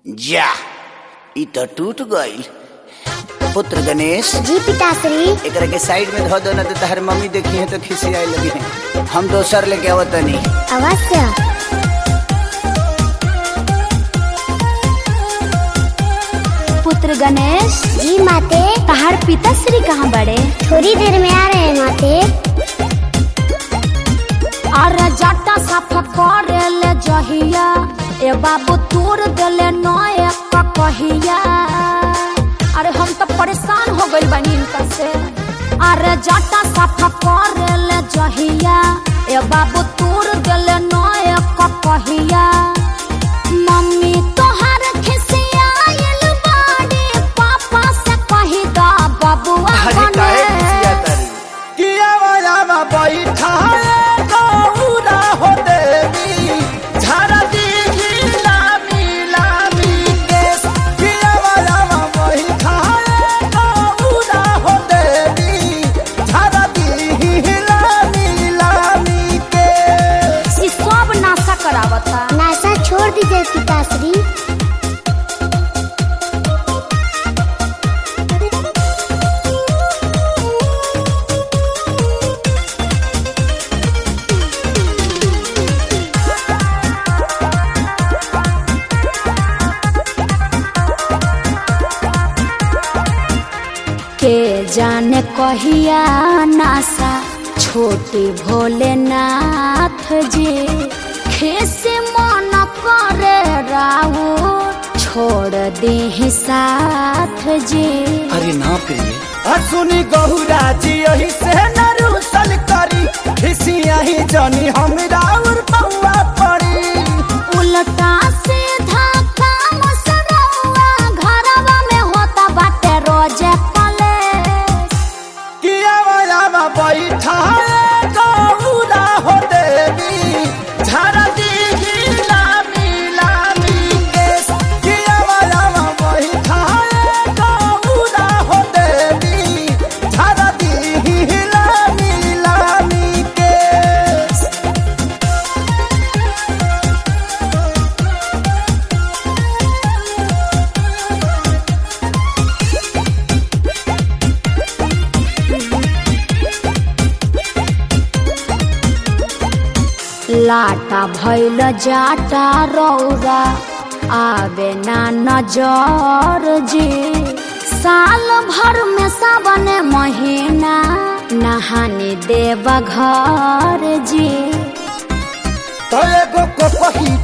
जा ई तो टूट गईल पुत्र गणेश जी पिताश्री एकरा के साइड में धो दो ना तो तहर मम्मी देखी है तो खिसियाए लगी है हम दोसर लेके आवतनी अवश्य पुत्र गणेश जी माते तहार पिताश्री कहाँ बड़े थोड़ी देर में आ रहे हैं माते अरे जाटा साफ करे ले जहिया ए बाबू तोड़ देले नए कहिया अरे हम तो परेशान हो गइल बानी इनका से अरे जाटा साफ करे ले जहिया ए बाबू तोड़ देले नए कहिया मम्मी तोहर खिसियाइल बाड़ी पापा से कही दा बबुआ बने किया वाला बैठाए गौरा हो देवी झारा दीही लामी लामी केस किया वाला बैठाए गौरा हो देवी झारा दीही लामी लामी केस ई सब नाशा करावता नासा छोड़ दीजिए पिताश्री के जाने कहिया नासा छोटे भोलेनाथ जी खेसे मन करे राऊ छोड़ दे साथ जी अरे ना प्रिय असुनी गहुरा जी यही से नरुसल करी खिसिया ही जानी हमरा और पौआ पड़ी उल्टा सीधा काम सरौआ घरवा में होता बाटे रोजे कलेश किया वाला बैठा गौरा हो देवी झारा दीही लामी लामी केस किया वाला बैठा गौरा हो देवी झारा दीही लामी लामी केस लाटा भैल जाटा रौरा आवे ना नजर जी साल भर में सावन महीना नहाने देव घर जी तो एगो को पही